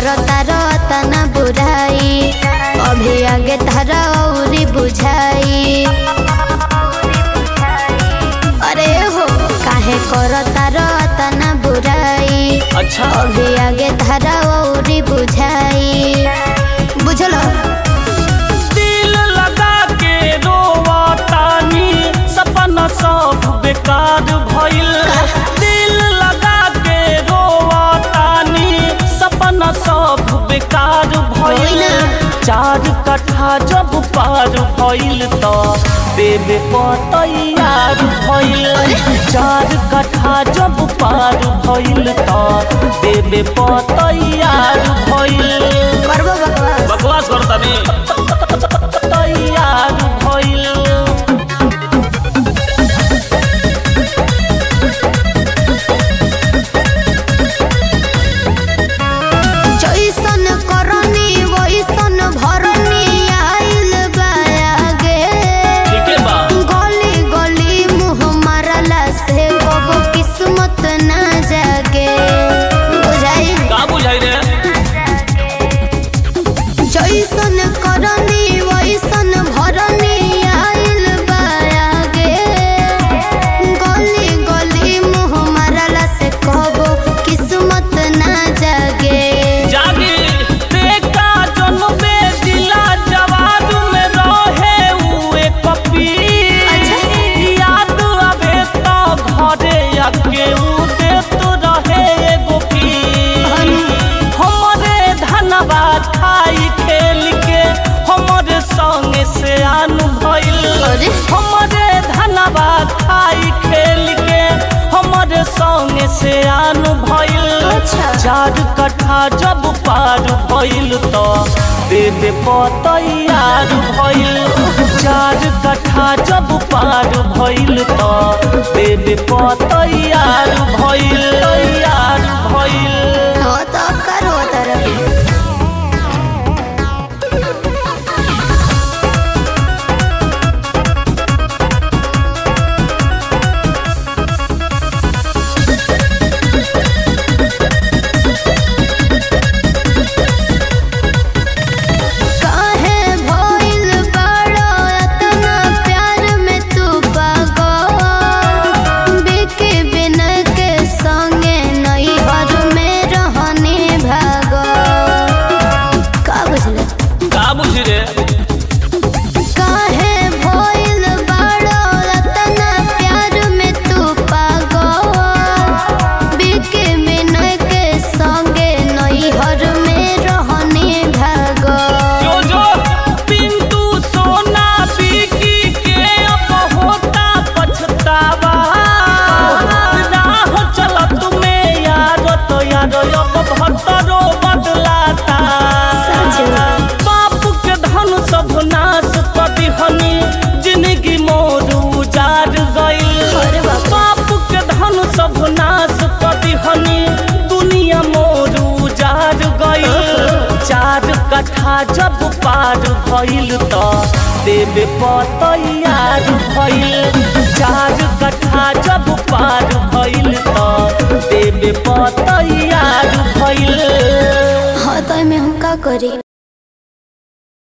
करता रतना बुराई अभी आगे तारा औरी बुझाई अरे हो काहे करता रतना बुराई अच्छा अभी आगे तारा औरी बुझाई बुझलो दिल लगा के रोवतानी सपना सब बेकार भइल दिल लगा के रोवतानी सपना सब बेकार भइल होई ना। चार कट्ठा जब पार भइल त देवे तैयार भइल चार कट्ठा जब पार भइल त देवे तैयार भइल करबो बकवास बकवास करता तैयार भइल जैसन करनी वैसन भरनी आइल बागे ठीके बा गली गली मुँह मारला से कबो किस्मत ना जागे बुझाई का बुझाई रे जैसन करनी वैसन भरनी आइल बागे गली गली मुँह मारला से कबो किस्मत ना जागे जागी बेटा जनबे जिला जवाब में रहे उए कपी अच्छा। याद आवे तो घरे आके उ देत रहे एगो पी हमरे धनवा खाई खेल के हमरे संगे से आन भइल अरे। हमरे धनवा खाई खेल के हमरे संगे से आन भइल अच्छा। चार कट्ठा जब पार भइल त देवे तैयार भइल चार कट्ठा जब पार भइल त देवे तैयार भइल तैयार भइल हो तो करो तरह काहे भइल बड़ो इतना प्यार में तू पागल बिके बिना के संगे नई हर में रहने भागो का बुझले का बुझी रे काहे भइल बड़ो इतना प्यार में तू पागल बिके बिना के संगे नई हर में रहने भागो जो जो पिंटू सोना बिकी के अब होता पछतावा राह चलत में यार तो यार अब भटरो बदलाता सच। बाप के धन सब नाश कदी हनी जिंदगी मोर उजाड़ गइल अरे बाप रे। बाप के धन सब नाश कदी हनी दुनिया मोर उजाड़ गइल चार कट्ठा जब पार भइल त देवे तैयार भइल चार कट्ठा जब पार भइल त देवे तैयार भइल हाँ तो मैं हम का करी